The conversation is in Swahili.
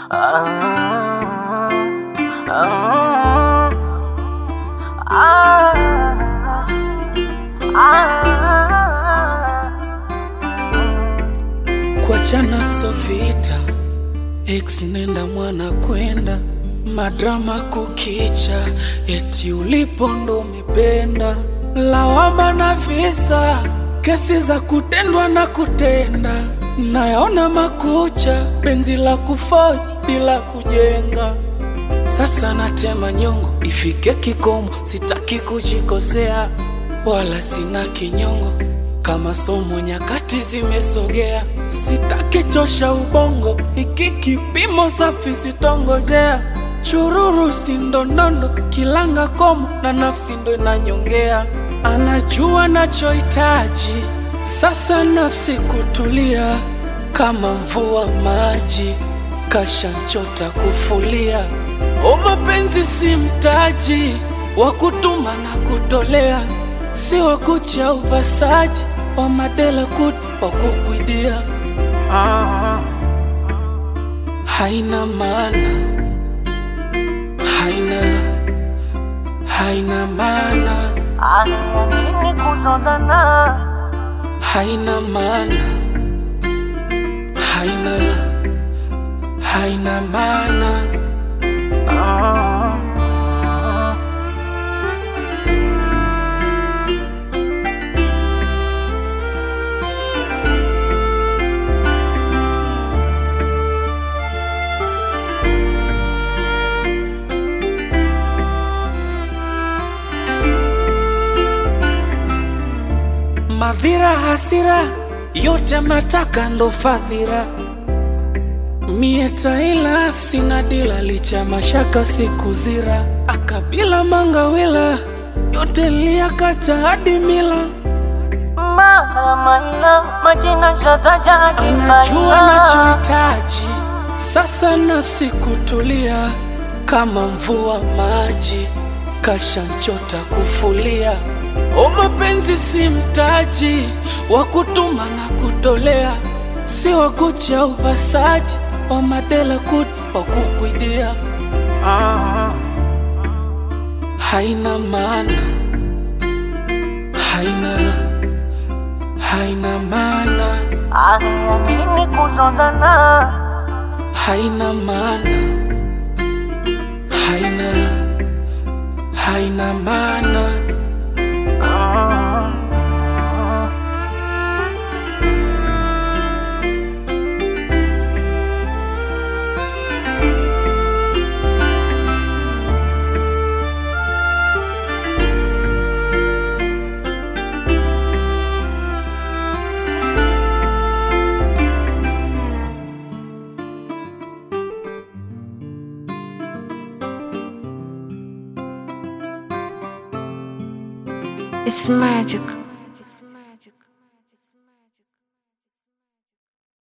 Ah, ah, ah, ah. Kuachana so vita, ex nenda mwana kwenda, madrama kukicha, eti ulipo ndo umependa, lawama na visa, kesi za kutendwa na kutenda, nayaona makucha, penzi la kufoji bila kujenga. Sasa natema nyongo, ifike kikomo, sitaki kujikosea, wala sina kinyongo. Kama somo nyakati zimesogea, sitaki chosha ubongo, hiki kipimo safi sitongojea. Chururu sindondondo, kilanga komo na nafsi ndo inanyongea. Anajua nachohitaji, sasa nafsi kutulia, kama mvua maji kashanchota kufulia. O, mapenzi si mtaji wa kutuma na kutolea, si wa kucha uvasaji wa madela kut wa kukwidia. Haina maana, haina haina maana, Ania nini kuzozana? haina maana, haina haina maana. Ah, Madhira, hasira, yote mataka ndo fadhila. Mie taila sina dila, licha mashaka sikuzira. Akabila mangawila, yote liyakacha hadi mila. Mara maina majina shataja hadi Anajua maina. nachohitaji, sasa nafsi kutulia, kama mvua maji kashanchota kufulia. O, mapenzi si mtaji wa kutuma na kutolea, si wa kucha uvasaji wa madela kut wa kukwidia. Ah, Haina maana, haina haina maana, Ania nini kuzozana? haina maana, haina haina maana. Ah, It's magic.